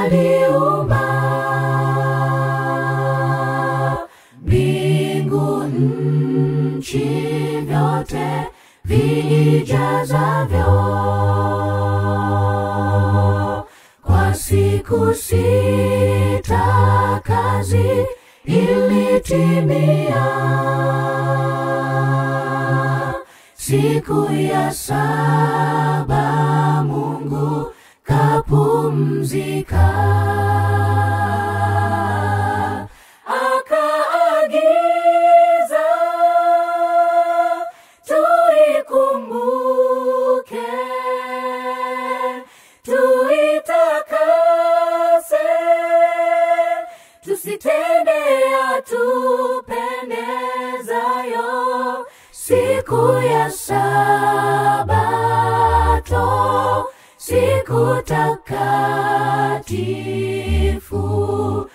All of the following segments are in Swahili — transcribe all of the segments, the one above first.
aliumba mbingu, nchi, vyote viijazavyo. Kwa siku sita kazi ilitimia, siku ya saba Mungu kapumzika, akaagiza tuikumbuke, tuitakase, tusitende yatupendezayo siku ya Sabato, siku takatifu,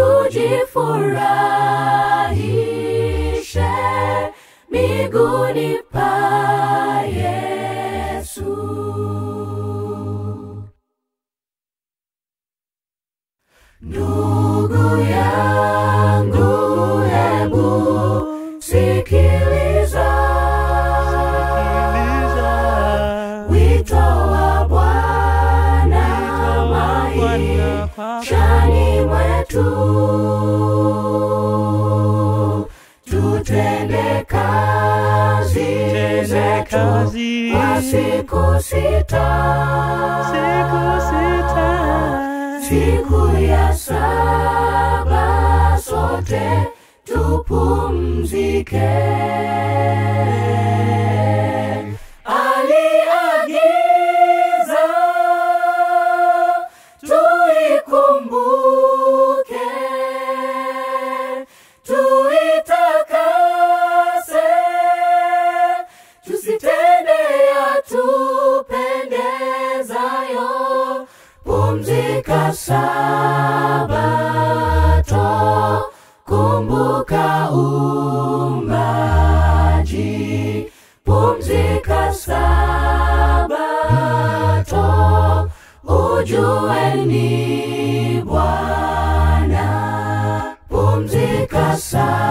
tujifurahishe miguuni pa Yesu. Ndugu yangu, hebu sikiliza wito wa Bwana maishani mwetu, tutende kazi Tende zetu kazi kwa siku sita, siku sita, siku ya saba sote tupumzike. Aliagiza tuikumbuke, tuitakase, tusitende yatupendezayo. Pumzika Sabato, kumbuka uumbaji. Pumzika Sabato, ujue ni Bwana. Pumzika Sabato.